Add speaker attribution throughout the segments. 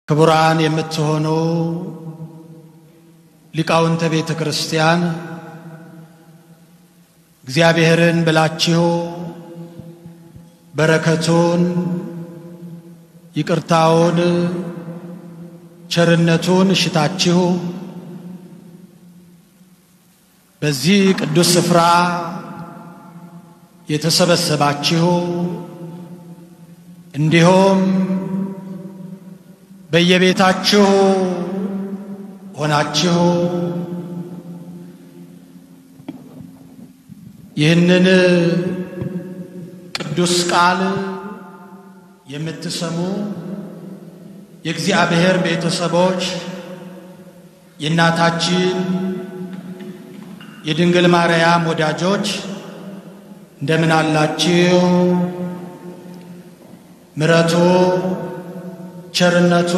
Speaker 1: ክቡራን የምትሆኑ ሊቃውንተ ቤተ ክርስቲያን እግዚአብሔርን ብላችሁ በረከቱን፣ ይቅርታውን፣ ቸርነቱን ሽታችሁ በዚህ ቅዱስ ስፍራ የተሰበሰባችሁ እንዲሁም በየቤታችሁ ሆናችሁ ይህንን ቅዱስ ቃል የምትሰሙ የእግዚአብሔር ቤተሰቦች የእናታችን የድንግል ማርያም ወዳጆች እንደምን አላችሁ? ምሕረቱ ቸርነቱ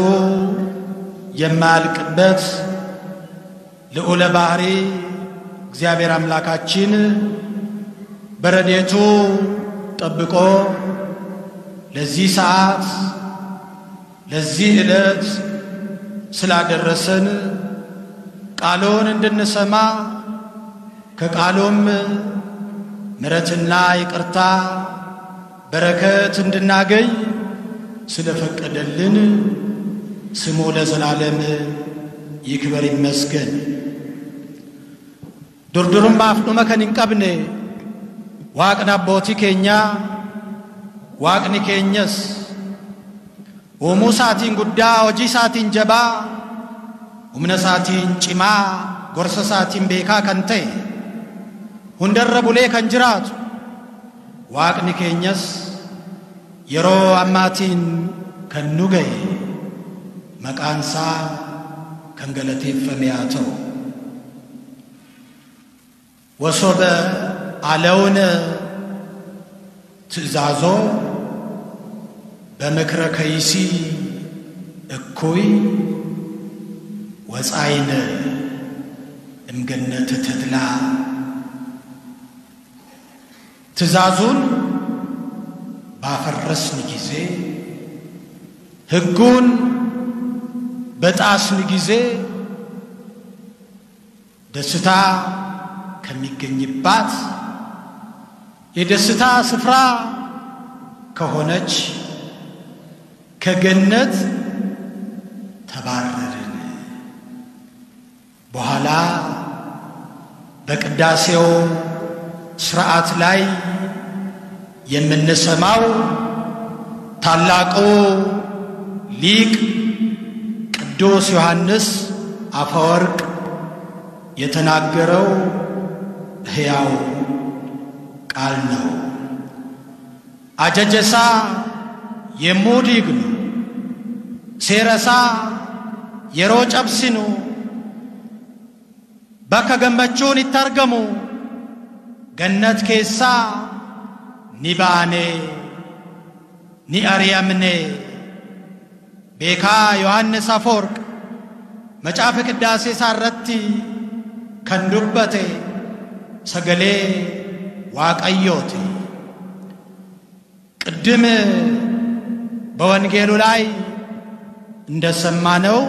Speaker 1: የማያልቅበት ልዑለ ባሕሪ እግዚአብሔር አምላካችን በረዴቱ ጠብቆ ለዚህ ሰዓት ለዚህ ዕለት ስላደረሰን ቃሉን እንድንሰማ ከቃሉም ምሕረትና ይቅርታ በረከት እንድናገኝ ስለፈቀደልን ስሙ ለዘላለም ይክበር ይመስገን። ዱርዱሩም ባፍኑመ ከን ቀብኔ waaqni abbootii keenyaa waaqni keenyas uumuu isaatiin guddaa hojii isaatiin jabaa humna isaatiin cimaa gorsa isaatiin beekaa kan ta'e hundarra bulee kan jiraatu waaqni keenyas yeroo ammaatiin kan nu ga'e maqaansaa kan galateeffame haa ta'u ወሶበ አለውን ትእዛዞ በምክረ ከይሲ እኩይ ወፃይነ እምገነተ ተድላ ትእዛዙን ባፈረስን ጊዜ ሕጉን በጣስን ጊዜ ደስታ ከሚገኝባት የደስታ ስፍራ ከሆነች ከገነት ተባረርን። በኋላ በቅዳሴው ስርዓት ላይ የምንሰማው ታላቁ ሊቅ ቅዱስ ዮሐንስ አፈወርቅ የተናገረው ሕያው ቃል ነው። አጀጀሳ የሙዲግኑ ሴረሳ የሮ ጨብሲኑ በከ ገመቹን ይታርገሙ ገነት ኬሳ ኒባኔ ኒአርያምኔ ቤካ ዮሐንስ አፈወርቅ መጫፍ ቅዳሴ ሳረቲ ከንዱበቴ ሰገሌ ዋቀዮቲ ቅድም በወንጌሉ ላይ እንደሰማነው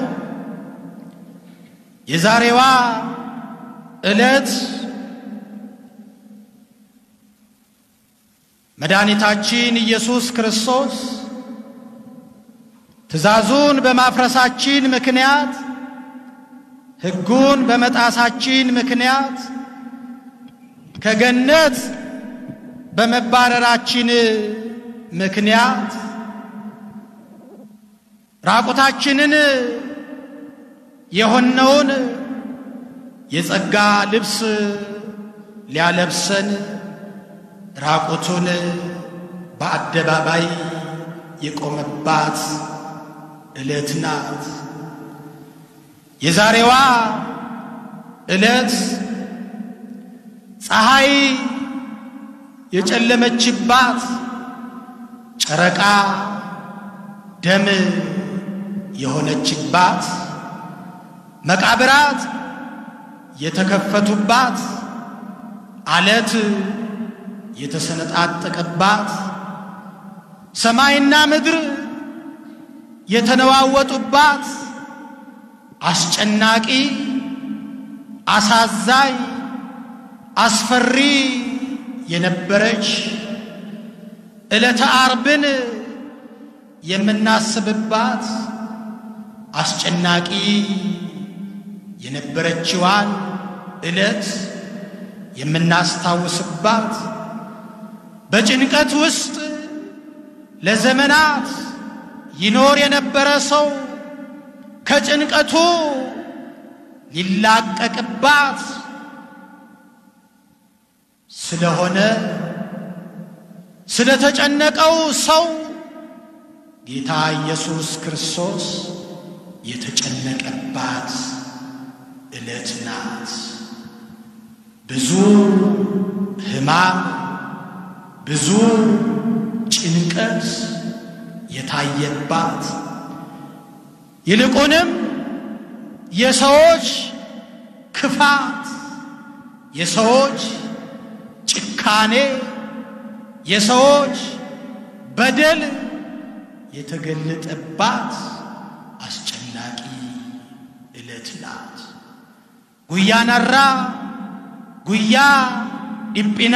Speaker 1: የዛሬዋ ዕለት መድኃኒታችን ኢየሱስ ክርስቶስ ትእዛዙን በማፍረሳችን ምክንያት ሕጉን በመጣሳችን ምክንያት ከገነት በመባረራችን ምክንያት ራቁታችንን የሆነውን የጸጋ ልብስ ሊያለብሰን ራቁቱን በአደባባይ የቆመባት ዕለት ናት። የዛሬዋ ዕለት ፀሐይ የጨለመችባት ጨረቃ ደም የሆነችባት መቃብራት የተከፈቱባት አለት የተሰነጣጠቀባት ሰማይና ምድር የተነዋወጡባት አስጨናቂ፣ አሳዛኝ፣ አስፈሪ የነበረች ዕለተ ዓርብን የምናስብባት አስጨናቂ የነበረችዋን ዕለት የምናስታውስባት በጭንቀት ውስጥ ለዘመናት ይኖር የነበረ ሰው ከጭንቀቱ ሊላቀቅባት ስለሆነ ስለተጨነቀው ሰው ጌታ ኢየሱስ ክርስቶስ የተጨነቀባት ዕለት ናት። ብዙ ሕማም፣ ብዙ ጭንቀት የታየባት ይልቁንም የሰዎች ክፋት፣ የሰዎች ጭካኔ፣ የሰዎች በደል የተገለጠባት አስጨናቂ ዕለት ናት። ጉያ ነራ ጉያ ዲጲና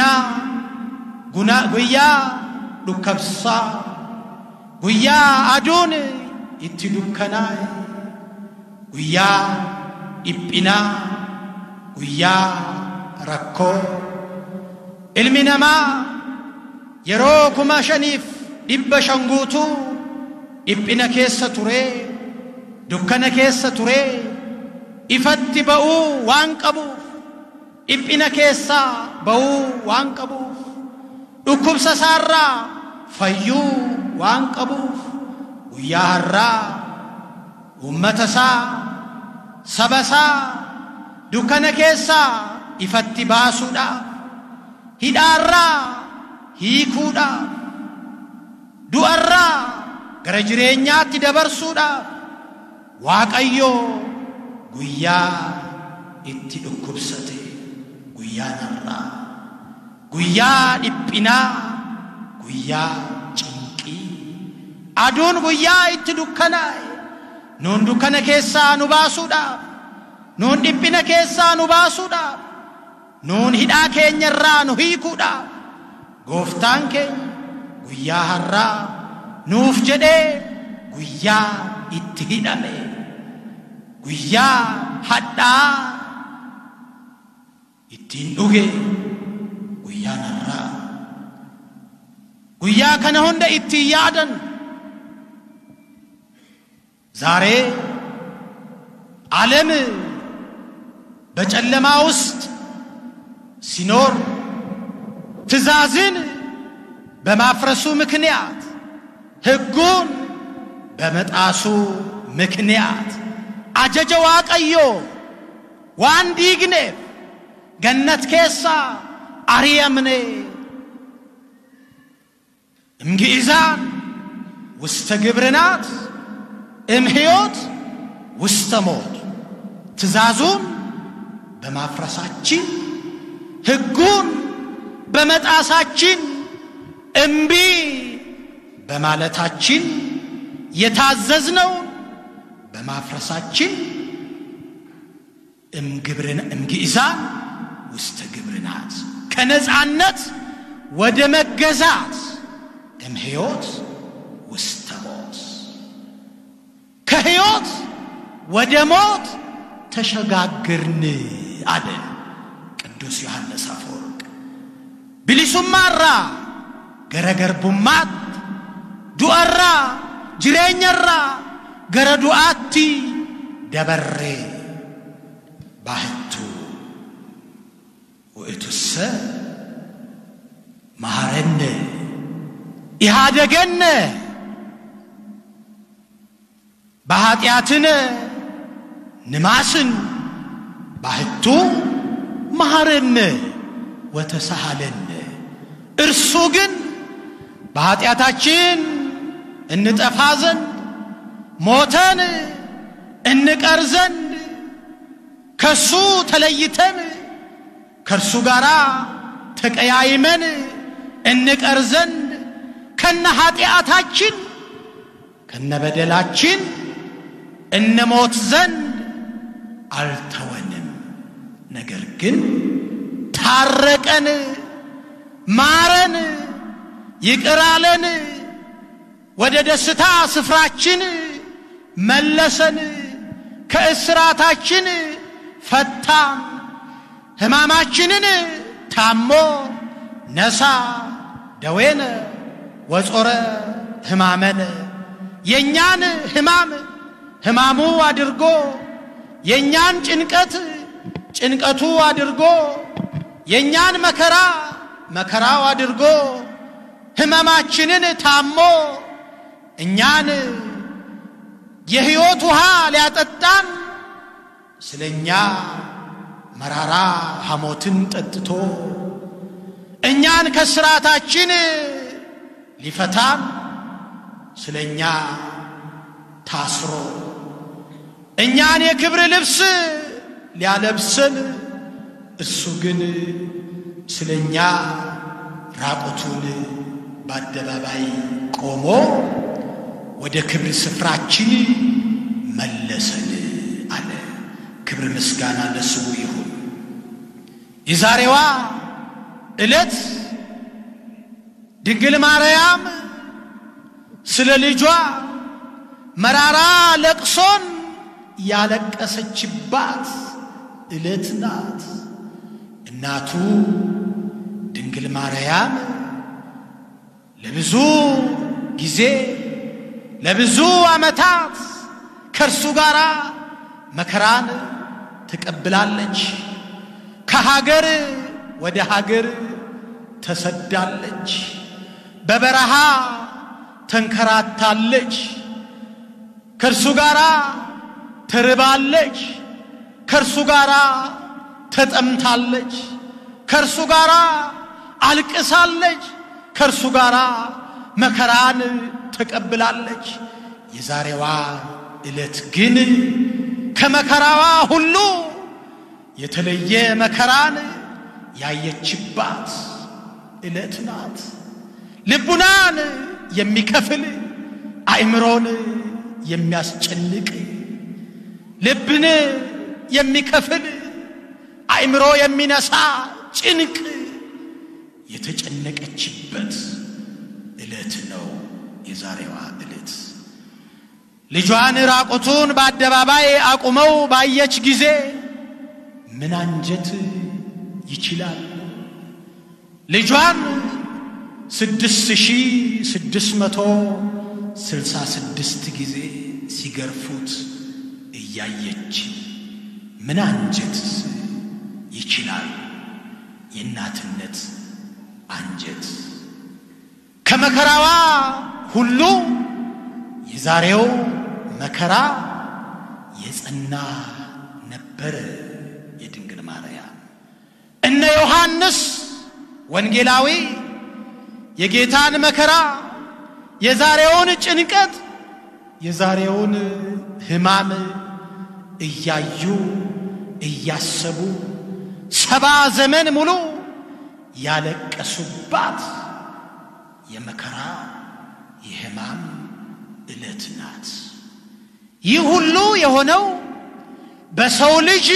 Speaker 1: ጉያ ዱከብሳ ጉያ አዱን itti dukkanaa'e guyyaa dhiphinaa guyyaa rakkoo ilmi namaa yeroo kuma shaniif dhibba shan guutuu dhiphina keessa turee dukkana keessa turee ifatti ba'uu waan qabuuf dhiphina keessaa ba'uu waan qabuuf dhukkubsa isaarraa fayyuu waan qabuuf guyyaa har'aa uummata isaa saba isaa dukkana keessaa ifatti baasuudhaaf hidhaarraa hiikuudhaaf du'arraa gara jireenyaatti dabarsuudhaaf waaqayyoo guyyaa itti dhukkubsate guyyaa har'aa guyyaa dhiphinaa guyyaa aduun guyyaa itti dukkanaa'e nuun dukkana keessaa nu baasuudhaaf nuun dhiphina keessaa nu baasuudhaaf nuun hidhaa keenya irraa nu hiikuudhaaf gooftaan keenya guyyaa har'aa nuuf jedhee guyyaa itti hidhame guyyaa hadhaa ittiin dhuge guyyaan har'aa guyyaa kana hunda ittiin yaadan ዛሬ ዓለም በጨለማ ውስጥ ሲኖር ትእዛዝን በማፍረሱ ምክንያት ሕጉን በመጣሱ ምክንያት አጀጀ ዋቀዮ ዋን ዲግኔፍ ገነት ኬሳ አርየምኔ እምግእዛን ውስተ ግብርናት እምሕይወት ውስተ ሞት ትእዛዙን በማፍረሳችን ሕጉን በመጣሳችን እምቢ በማለታችን የታዘዝነውን በማፍረሳችን እምግእዛን ውስተ ግብርናት ከነፃነት ወደ መገዛት እምሕይወት ውስተ ሞት ከሕይወት ወደ ሞት ተሸጋግርን አለ ቅዱስ ዮሐንስ አፈወርቅ። ቢሊሱማራ ገረገርቡማት ዱአራ ጅሬኛራ ገረ ዱአቲ ደበሬ ባህቱ ውእቱሰ መሐረነ ኢሃደገነ በኀጢአትነ ንማስን ባህቱ መሐረነ ወተሳሃለነ እርሱ ግን በኀጢአታችን እንጠፋ ዘንድ ሞተን እንቀር ዘንድ ከሱ ተለይተን ከእርሱ ጋር ተቀያይመን እንቀር ዘንድ ከነ ኀጢአታችን ከነበደላችን እንሞት ዘንድ አልተወንም። ነገር ግን ታረቀን፣ ማረን፣ ይቅር አለን፣ ወደ ደስታ ስፍራችን መለሰን፣ ከእስራታችን ፈታን፣ ሕማማችንን ታሞ ነሳ ደዌነ ወጾረ ሕማመነ የእኛን ሕማም ሕማሙ አድርጎ የእኛን ጭንቀት ጭንቀቱ አድርጎ የእኛን መከራ መከራው አድርጎ ሕመማችንን ታሞ እኛን የሕይወት ውሃ ሊያጠጣን ስለ እኛ መራራ ሐሞትን ጠጥቶ እኛን ከስራታችን ሊፈታን ስለ እኛ ታስሮ እኛን የክብር ልብስ ሊያለብሰን እሱ ግን ስለ እኛ ራቁቱን በአደባባይ ቆሞ ወደ ክብር ስፍራችን መለሰን አለ። ክብር ምስጋና ለስሙ ይሁን። የዛሬዋ ዕለት ድንግል ማርያም ስለ ልጇ መራራ ለቅሶን ያለቀሰችባት ዕለት ናት። እናቱ ድንግል ማርያም ለብዙ ጊዜ ለብዙ ዓመታት ከእርሱ ጋር መከራን ተቀብላለች። ከሀገር ወደ ሀገር ተሰዳለች። በበረሃ ተንከራታለች። ከእርሱ ጋር ተርባለች። ከእርሱ ጋር ተጠምታለች። ከእርሱ ጋር አልቅሳለች። ከእርሱ ጋር መከራን ተቀብላለች። የዛሬዋ ዕለት ግን ከመከራዋ ሁሉ የተለየ መከራን ያየችባት ዕለት ናት። ልቡናን የሚከፍል አእምሮን የሚያስጨንቅ ልብን የሚከፍል አእምሮ የሚነሳ ጭንቅ የተጨነቀችበት ዕለት ነው የዛሬዋ ዕለት። ልጇን ራቁቱን በአደባባይ አቁመው ባየች ጊዜ ምን አንጀት ይችላል? ልጇን ስድስት ሺህ ስድስት መቶ ስልሳ ስድስት ጊዜ ሲገርፉት እያየች ምን አንጀት ይችላል? የእናትነት አንጀት ከመከራዋ ሁሉ የዛሬው መከራ የጸና ነበረ። የድንግል ማርያም እነ ዮሐንስ ወንጌላዊ የጌታን መከራ የዛሬውን ጭንቀት የዛሬውን ሕማም እያዩ እያሰቡ ሰባ ዘመን ሙሉ ያለቀሱባት የመከራ የሕማም ዕለት ናት። ይህ ሁሉ የሆነው በሰው ልጅ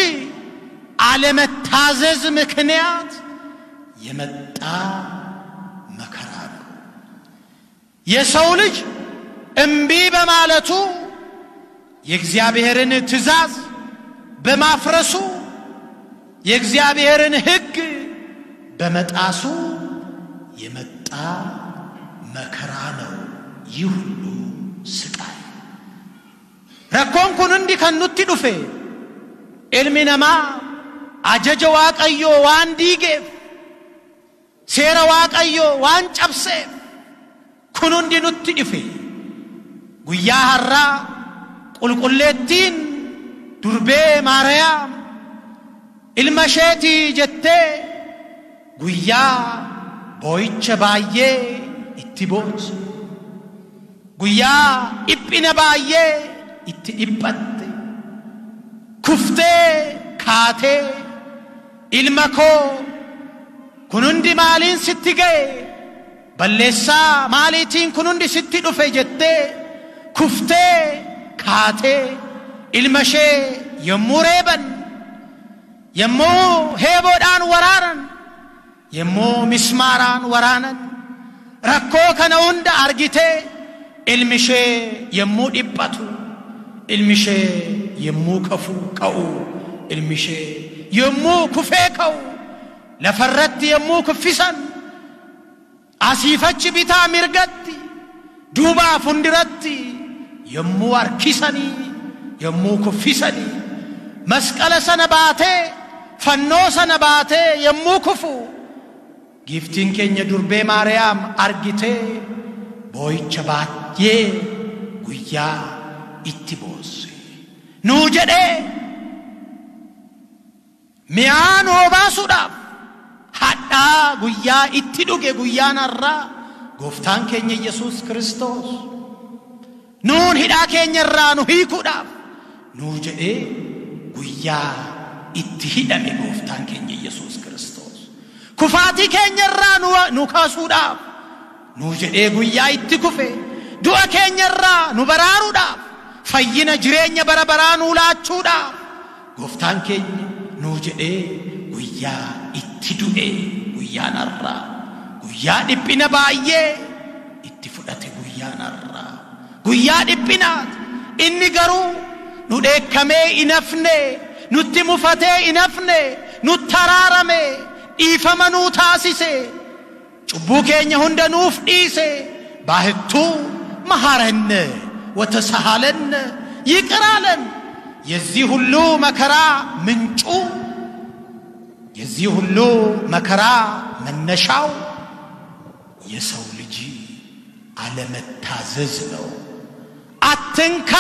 Speaker 1: አለመታዘዝ ምክንያት የመጣ መከራ ነው። የሰው ልጅ እምቢ በማለቱ የእግዚአብሔርን ትእዛዝ በማፍረሱ የእግዚአብሔርን ሕግ በመጣሱ የመጣ መከራ ነው። ይህ ሁሉ ስቃይ ረኮን ኩን እንዲ ከኑቲ ዱፌ ilmi namaa ajaja waaqayyoo waan diigeef seera waaqayyoo waan cabseef kun hundi nutti dhufe guyyaa har'aa qulqulleettiin durbee maariyaam ilma isheetii jettee guyyaa boo'icha baay'ee itti boonse guyyaa dhiphina baay'ee itti dhiphatte kuftee kaatee ilma koo kun hundi maaliin sitti ga'e balleessaa maaliitiin kun hundi sitti dhufe jettee kuftee kaatee ilma ishee yommuu reeban yommuu heeboodhaan waraanan yommuu mismaaraan waraanan rakkoo kana hunda argitee ilmi ishee yommuu dhiphatu ilmi ishee yommuu kafuu ka'u ilmi ishee yommuu kufee ka'u lafarratti yommuu kuffisan asiifachi bitaa mirgatti duubaa fundiratti yommuu harkisanii yommuu kuffisanii masqala sana baatee fannoo sana baatee yommuu kufu giiftiin keenya durbee maariyaam argitee boo'icha baay'ee guyyaa itti boosse nuu jedhee mi'aa nuu baasuudhaaf hadhaa guyyaa itti dhuge guyyaan har'aa gooftaan keenya yesus kristos nuun hidhaa keenya irraa nu hiikuudhaaf nuu jedhee guyyaa itti hidhame gooftaan keenya yesus kristos kufaatii keenya irraa nu kaasuudhaaf nuu jedhee guyyaa itti kufe du'a keenya irraa nu baraaruudhaaf fayyina jireenya bara baraa nuu laachuudhaaf gooftaan keenya nuu jedhee guyyaa itti du'e guyyaan har'aa guyyaa dhiphina baay'ee itti fudhate guyyaan har'aa guyyaa dhiphinaati inni garuu nu dheekkamee inafne nutti mufatee inafne nutti araarame dhiifama nuu taasise cubbuu keenya hunda nuuf dhiise baahittuu መሐረነ ወተሳሃለነ ይቅር አለን። የዚህ ሁሉ መከራ ምንጩ የዚህ ሁሉ መከራ መነሻው የሰው ልጅ አለመታዘዝ ነው። አትንካ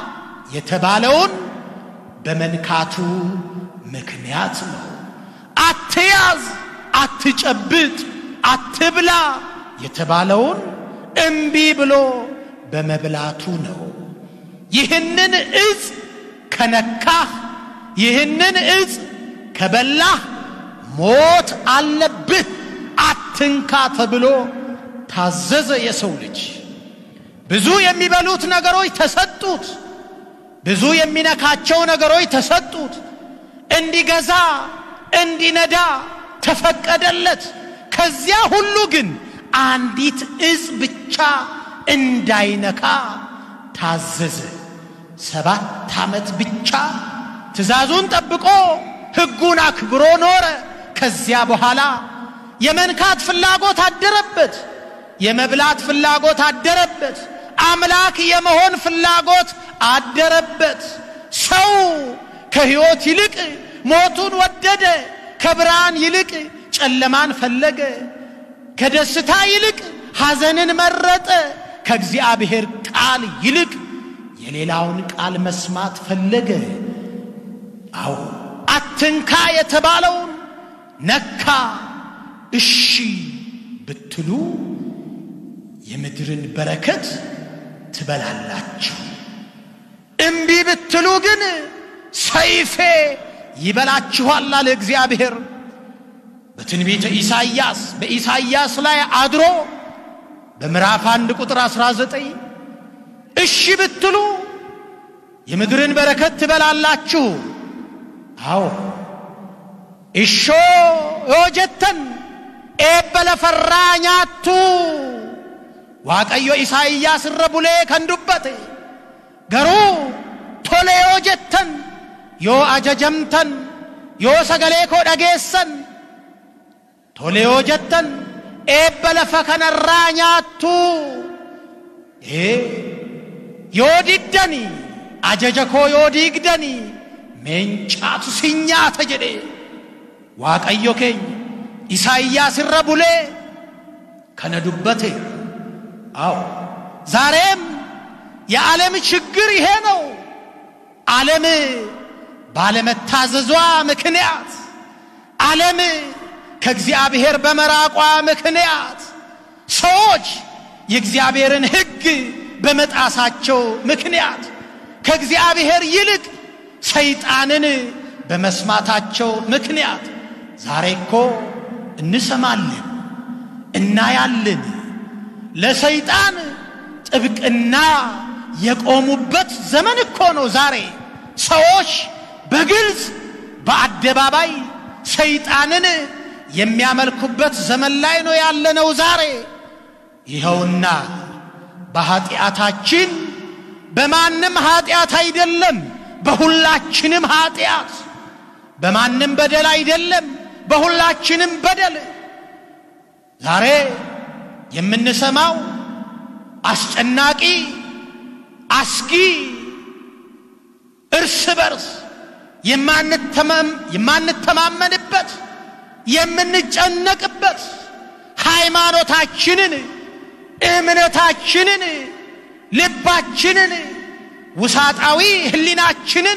Speaker 1: የተባለውን በመንካቱ ምክንያት ነው። አትያዝ፣ አትጨብጥ፣ አትብላ የተባለውን እምቢ ብሎ በመብላቱ ነው። ይህንን እጽ ከነካህ፣ ይህንን እጽ ከበላህ ሞት አለብህ፣ አትንካ ተብሎ ታዘዘ የሰው ልጅ። ብዙ የሚበሉት ነገሮች ተሰጡት። ብዙ የሚነካቸው ነገሮች ተሰጡት። እንዲገዛ እንዲነዳ ተፈቀደለት። ከዚያ ሁሉ ግን አንዲት እጽ ብቻ እንዳይነካ ታዘዘ። ሰባት ዓመት ብቻ ትእዛዙን ጠብቆ ሕጉን አክብሮ ኖረ። ከዚያ በኋላ የመንካት ፍላጎት አደረበት። የመብላት ፍላጎት አደረበት። አምላክ የመሆን ፍላጎት አደረበት። ሰው ከሕይወት ይልቅ ሞቱን ወደደ። ከብርሃን ይልቅ ጨለማን ፈለገ። ከደስታ ይልቅ ሐዘንን መረጠ። ከእግዚአብሔር ቃል ይልቅ የሌላውን ቃል መስማት ፈለገ። አዎ አትንካ የተባለውን ነካ። እሺ ብትሉ የምድርን በረከት ትበላላችሁ። እምቢ ብትሉ ግን ሰይፌ ይበላችኋል አለ እግዚአብሔር። በትንቢተ ኢሳይያስ በኢሳይያስ ላይ አድሮ በምዕራፍ አንድ ቁጥር 19 እሺ ብትሉ የምድርን በረከት ትበላላችሁ። አዎ እሾ ዮጀተን ኤበለ ፈራ ኛቱ ዋቀዮ ኢሳይያስ irra bulee kan dubbate garuu tole yoo jettan yoo ajajamtan yoo sagalee koo dhageessan tole yoo jettan eebba lafa kanarraa nyaattu ee yoo diddani ajaja koo yoo diigdani meencaatu sin nyaata jedhe waaqayyo keenya ኢሳይያስ irra bulee kana dubbate አዎ ዛሬም የዓለም ችግር ይሄ ነው። ዓለም ባለመታዘዟ ምክንያት ዓለም ከእግዚአብሔር በመራቋ ምክንያት ሰዎች የእግዚአብሔርን ሕግ በመጣሳቸው ምክንያት ከእግዚአብሔር ይልቅ ሰይጣንን በመስማታቸው ምክንያት ዛሬ እኮ እንሰማለን፣ እናያለን። ለሰይጣን ጥብቅና የቆሙበት ዘመን እኮ ነው ዛሬ። ሰዎች በግልጽ በአደባባይ ሰይጣንን የሚያመልኩበት ዘመን ላይ ነው ያለነው ዛሬ። ይኸውና በኀጢአታችን በማንም ኀጢአት አይደለም፣ በሁላችንም ኀጢአት፣ በማንም በደል አይደለም፣ በሁላችንም በደል ዛሬ የምንሰማው አስጨናቂ፣ አስጊ፣ እርስ በርስ የማንተማመንበት የምንጨነቅበት ሃይማኖታችንን፣ እምነታችንን፣ ልባችንን፣ ውሳጣዊ ሕሊናችንን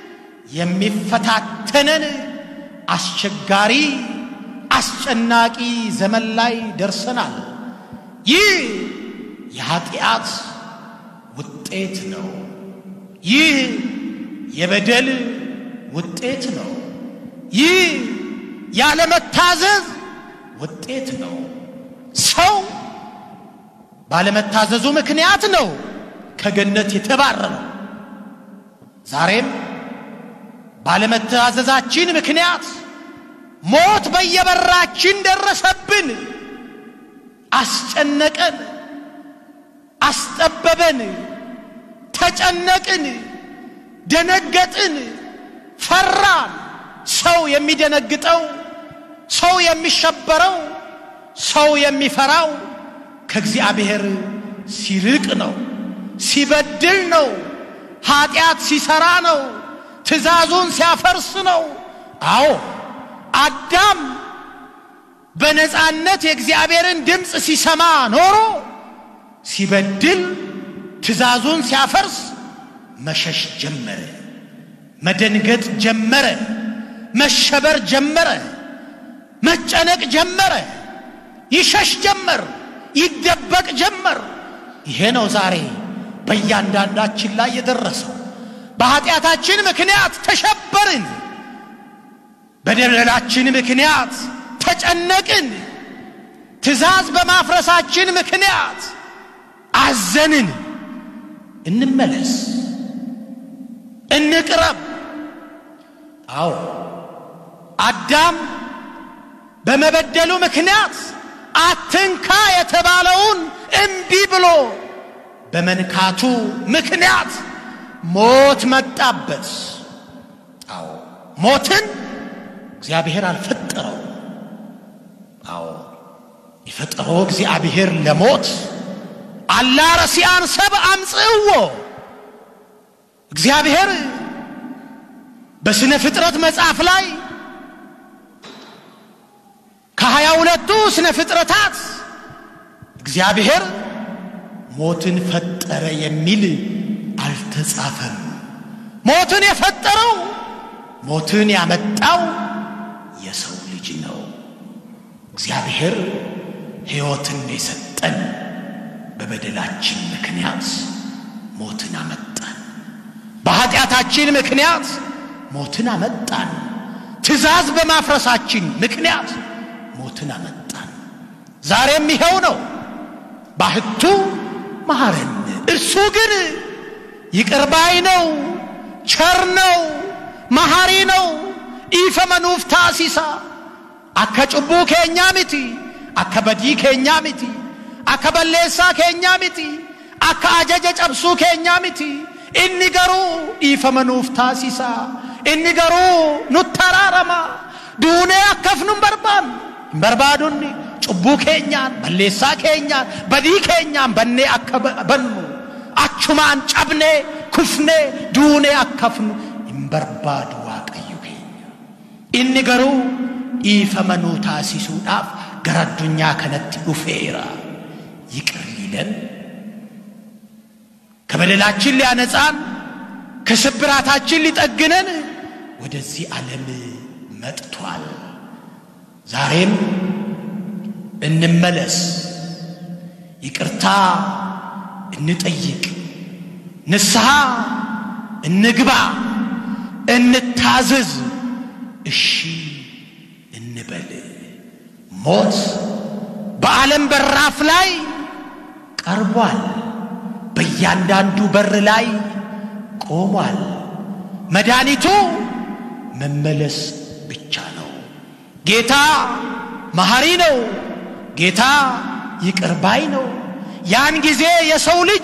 Speaker 1: የሚፈታተነን አስቸጋሪ አስጨናቂ ዘመን ላይ ደርሰናል። ይህ የኀጢአት ውጤት ነው። ይህ የበደል ውጤት ነው። ይህ ያለመታዘዝ ውጤት ነው። ሰው ባለመታዘዙ ምክንያት ነው ከገነት የተባረረው። ዛሬም ባለመታዘዛችን ምክንያት ሞት በየበራችን ደረሰብን፣ አስጨነቀን፣ አስጠበበን፣ ተጨነቅን፣ ደነገጥን፣ ፈራን። ሰው የሚደነግጠው ሰው የሚሸበረው ሰው የሚፈራው ከእግዚአብሔር ሲርቅ ነው፣ ሲበድል ነው፣ ኀጢአት ሲሰራ ነው፣ ትእዛዙን ሲያፈርስ ነው። አዎ አዳም በነፃነት የእግዚአብሔርን ድምፅ ሲሰማ ኖሮ ሲበድል ትእዛዙን ሲያፈርስ መሸሽ ጀመረ፣ መደንገጥ ጀመረ፣ መሸበር ጀመረ፣ መጨነቅ ጀመረ፣ ይሸሽ ጀመር፣ ይደበቅ ጀመር። ይሄ ነው ዛሬ በእያንዳንዳችን ላይ የደረሰው። በኀጢአታችን ምክንያት ተሸበርን። በደለላችን ምክንያት ተጨነቅን። ትእዛዝ በማፍረሳችን ምክንያት አዘንን። እንመለስ፣ እንቅረብ። አዎ አዳም በመበደሉ ምክንያት አትንካ የተባለውን እምቢ ብሎ በመንካቱ ምክንያት ሞት መጣበት። አዎ ሞትን እግዚአብሔር አልፈጠረው። አዎ የፈጠረው እግዚአብሔር ለሞት አላ ረሲአን ሰብ አምጽእዎ እግዚአብሔር በስነ ፍጥረት መጽሐፍ ላይ ከሀያ ሁለቱ ስነ ፍጥረታት እግዚአብሔር ሞትን ፈጠረ የሚል አልተጻፈም። ሞትን የፈጠረው ሞትን ያመጣው የሰው ልጅ ነው። እግዚአብሔር ሕይወትን የሰጠን በበደላችን ምክንያት ሞትን አመጣን። በኀጢአታችን ምክንያት ሞትን አመጣን። ትእዛዝ በማፍረሳችን ምክንያት ሞትን አመጣን። ዛሬም ይኸው ነው። ባህቱ መሐረን፣ እርሱ ግን ይቅር ባይ ነው፣ ቸር ነው፣ መሐሪ ነው። ኢፈ መኑፍ ታሲሳ አከ ጩቡ ኬኛ ሚቲ አከ በዲ ኬኛ ሚቲ አከ በሌሳ ኬኛ ሚቲ አከ አጀጀ ጨብሱ ኬኛ ሚቲ inni garuu dhiifama nuuf taasisa inni garuu nutti araarama duunee akkaf nun barbaannu hin barbaadunni cubbuu keenyaan balleessaa keenyaan badii keenyaan bannee akka bannu achumaan cabnee kufnee duunee akkafnu hin barbaadu waaqayyo keenya inni garuu dhiifama nuu taasisuudhaaf gara addunyaa kanatti dhufeera ይቅር ሊለን ከበደላችን ሊያነጻን ከስብራታችን ሊጠግነን ወደዚህ ዓለም መጥቷል። ዛሬም እንመለስ፣ ይቅርታ እንጠይቅ፣ ንስሐ እንግባ፣ እንታዘዝ፣ እሺ እንበል። ሞት በዓለም በራፍ ላይ ቀርቧል። በእያንዳንዱ በር ላይ ቆሟል። መድኃኒቱ መመለስ ብቻ ነው። ጌታ መሐሪ ነው። ጌታ ይቅር ባይ ነው። ያን ጊዜ የሰው ልጅ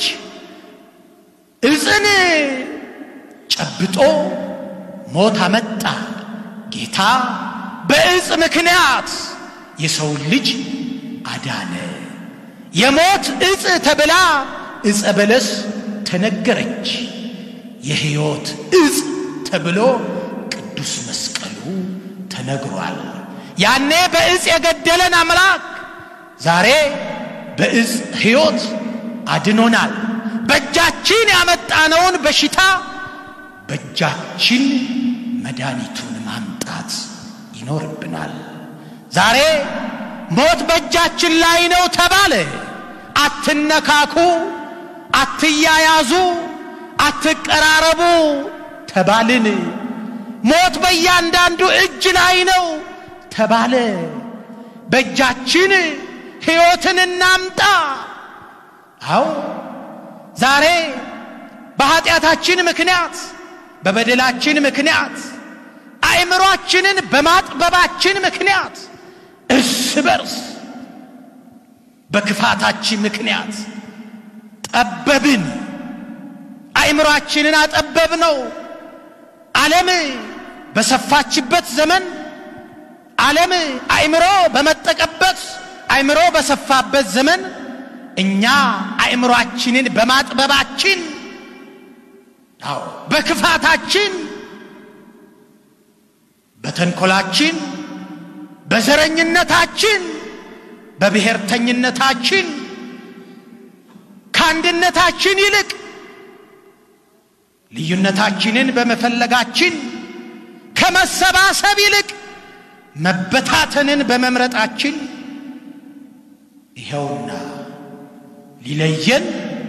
Speaker 1: እጽን ጨብጦ ሞት አመጣ። ጌታ በእጽ ምክንያት የሰውን ልጅ አዳነ። የሞት እጽ ተብላ እጸ በለስ ተነገረች። የሕይወት እጽ ተብሎ ቅዱስ መስቀሉ ተነግሯል። ያኔ በእጽ የገደለን አምላክ ዛሬ በእጽ ሕይወት አድኖናል። በእጃችን ያመጣነውን በሽታ በእጃችን መድኃኒቱን ማምጣት ይኖርብናል። ዛሬ ሞት በእጃችን ላይ ነው ተባለ። አትነካኩ፣ አትያያዙ፣ አትቀራረቡ ተባልን። ሞት በእያንዳንዱ እጅ ላይ ነው ተባለ። በእጃችን ሕይወትን እናምጣ። አዎ ዛሬ በኀጢአታችን ምክንያት በበደላችን ምክንያት አእምሮአችንን በማጥበባችን ምክንያት እርስ በርስ በክፋታችን ምክንያት ጠበብን። አእምሮአችንን አጠበብ ነው። ዓለም በሰፋችበት ዘመን ዓለም አእምሮ በመጠቀበት አእምሮ በሰፋበት ዘመን እኛ አእምሮአችንን በማጥበባችን አዎ በክፋታችን በተንኮላችን በዘረኝነታችን በብሔርተኝነታችን ከአንድነታችን ይልቅ ልዩነታችንን በመፈለጋችን ከመሰባሰብ ይልቅ መበታተንን በመምረጣችን ይኸውና ሊለየን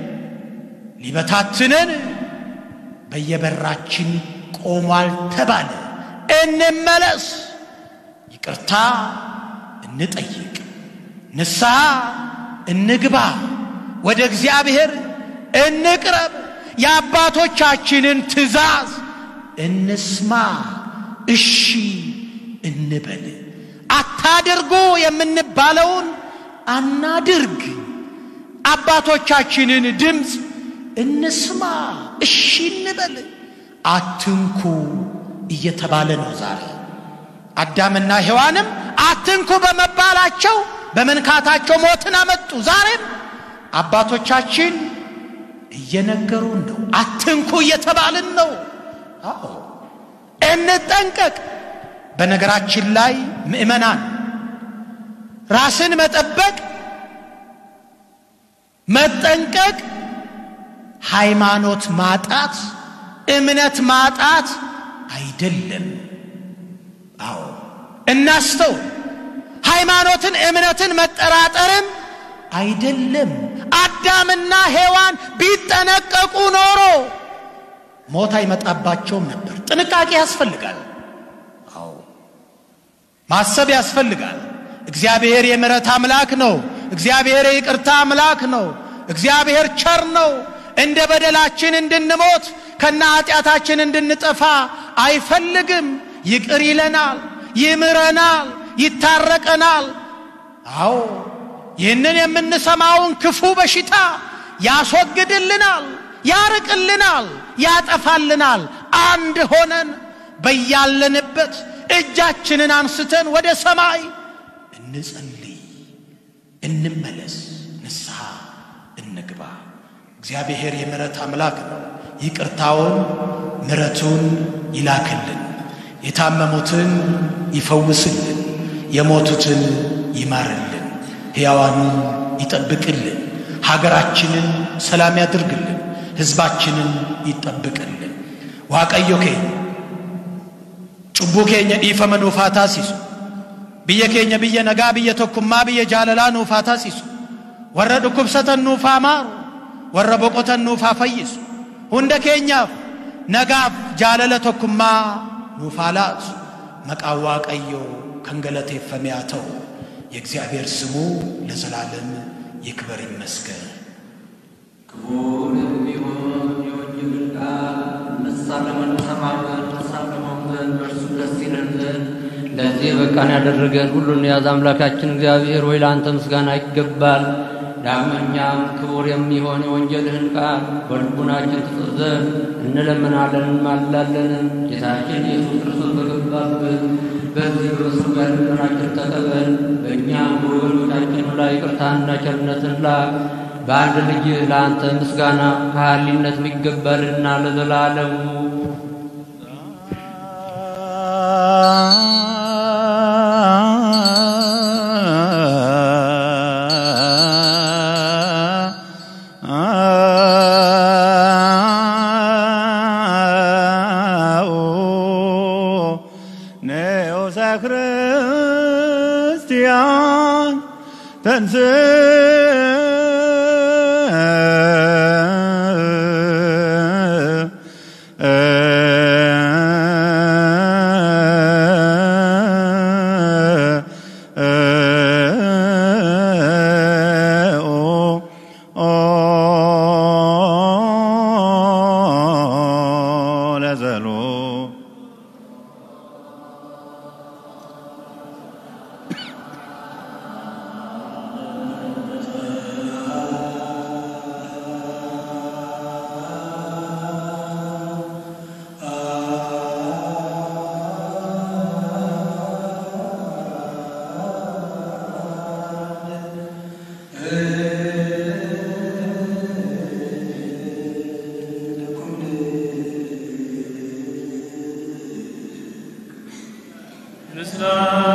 Speaker 1: ሊበታትነን በየበራችን ቆሟል ተባለ። እንመለስ፣ ይቅርታ እንጠይቅ፣ ንስሐ እንግባ፣ ወደ እግዚአብሔር እንቅረብ፣ የአባቶቻችንን ትእዛዝ እንስማ፣ እሺ እንበል። አታድርጉ የምንባለውን አናድርግ። አባቶቻችንን ድምፅ እንስማ፣ እሺ እንበል። አትንኩ እየተባለ ነው ዛሬ። አዳምና ሔዋንም አትንኩ በመባላቸው በመንካታቸው ሞትን አመጡ። ዛሬም አባቶቻችን እየነገሩን ነው። አትንኩ እየተባልን ነው። አዎ እንጠንቀቅ። በነገራችን ላይ ምእመናን ራስን መጠበቅ መጠንቀቅ ሃይማኖት ማጣት እምነት ማጣት አይደለም። አዎ እናስተው። ሃይማኖትን እምነትን መጠራጠርም አይደለም። አዳምና ሔዋን ቢጠነቀቁ ኖሮ ሞት አይመጣባቸውም ነበር። ጥንቃቄ ያስፈልጋል። አዎ ማሰብ ያስፈልጋል። እግዚአብሔር የምሕረት አምላክ ነው። እግዚአብሔር የይቅርታ አምላክ ነው። እግዚአብሔር ቸር ነው። እንደ በደላችን እንድንሞት ከነ ኃጢአታችን እንድንጠፋ አይፈልግም። ይቅር ይለናል፣ ይምረናል፣ ይታረቀናል። አዎ ይህንን የምንሰማውን ክፉ በሽታ ያስወግድልናል፣ ያርቅልናል፣ ያጠፋልናል። አንድ ሆነን በያለንበት እጃችንን አንስተን ወደ ሰማይ እንጸልይ፣ እንመለስ፣ ንስሐ እንግባ። እግዚአብሔር የምሕረት አምላክ ነው። ይቅርታውን ምሕረቱን ይላክልን፣ የታመሙትን ይፈውስልን፣ የሞቱትን ይማርልን፣ ሕያዋኑን ይጠብቅልን፣ ሀገራችንን ሰላም ያድርግልን፣ ሕዝባችንን ይጠብቅልን። ዋቀዮ ኬኛ ጩቡ ኬኛ ዲፈመ ኑፋ ታሲሱ ብየ ኬኛ ብየ ነጋ ብየ ቶኩማ ብየ ጃለላ ኑፋ ታሲሱ ወረ ዱኩብሰተን ኑፋ ማሩ ወረ ቦቆተን ኑፋ ፈይሱ ሁንደ ኬኛፍ ነጋፍ ጃለለ ቶኩማ ኑፋ ላሱ መቃዋ ቀዮ ከንገለቴፈሜ ያተው የእግዚአብሔር ስሙ ለዘላለም ይክበር ይመስገን።
Speaker 2: ክቡር እንሳለመን እንሰማለን እንሳለመው ዘንድ በእርሱ ደስ ይለን ዘንድ ለዚህ በቃን ያደረገን ሁሉን የያዘ አምላካችን እግዚአብሔር ሆይ ለአንተ ምስጋና ይገባል። ዳግመኛም ክቡር የሚሆን የወንጌልህን ቃል በልቡናችን ትጽፍ ዘንድ እንለምናለን እንማልዳለንም። ጌታችን ኢየሱስ ክርስቶስ በገባበት በዚህ በመስቀል ጋር ልመናችን ተቀበል። በእኛም በወገኖቻችን ላይ ይቅርታንና ቸርነትን ላክ። በአንድ ልጅህ ለአንተ ምስጋና ከሃሊነት ይገባልና ለዘላለሙ
Speaker 3: ነዮሳ ክርስቲያን ተንስ ለዘሎ
Speaker 4: Islam